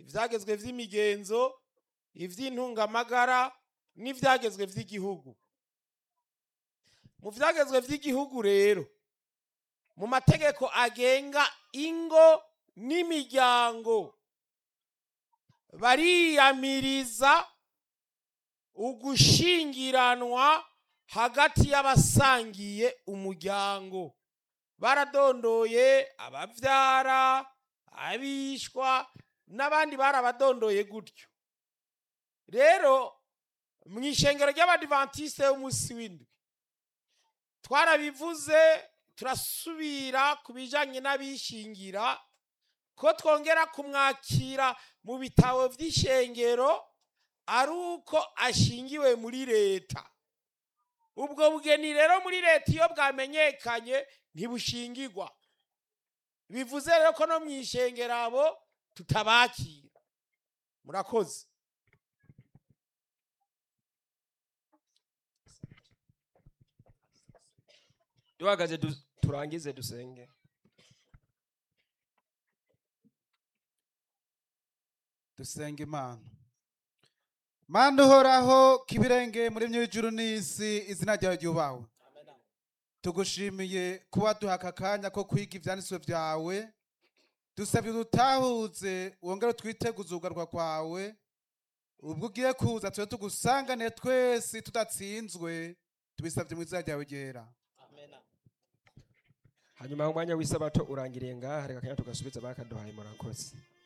ibyagezwe by'imigenzo iby'intungamagara n'ibyagezwe by'igihugu mu byagezwe by'igihugu rero mu mategeko agenga ingo n'imiryango bariyamiriza ugushingiranwa hagati y'abasangiye umuryango baradondoye ababyara abishwa n'abandi barabadondoye gutyo rero mu ishengero ry'abadivantisite y'umunsi w'indwi twarabivuze turasubira ku bijyanye n'abishingira ko twongera kumwakira mu bitabo by'ishengero ari uko ashingiwe muri leta ubwo bugeni rero muri leta iyo bwamenyekanye ntibushingirwa bivuze rero ko no mu ishengero abo tutabakira murakoze duhagaze du- turangize dusenge dusenga imana mana uhoraho kibirenge muri my'ijuru n'isi izina ryawe ryubahwe tugushimiye kuba duha aka kanya ko kwiga ivyanditswe vyawe dusabye udutahuze wongere utwiteguze ugarwa kwawe ubwo ugiye kuza tube tugusanganiye twese tudatsinzwe tubisabye mu izina ryawe ryera hanyuma umwanya w'isabato urangiriye ngaha reka kanya tugasubiza bakaduhaye murakoze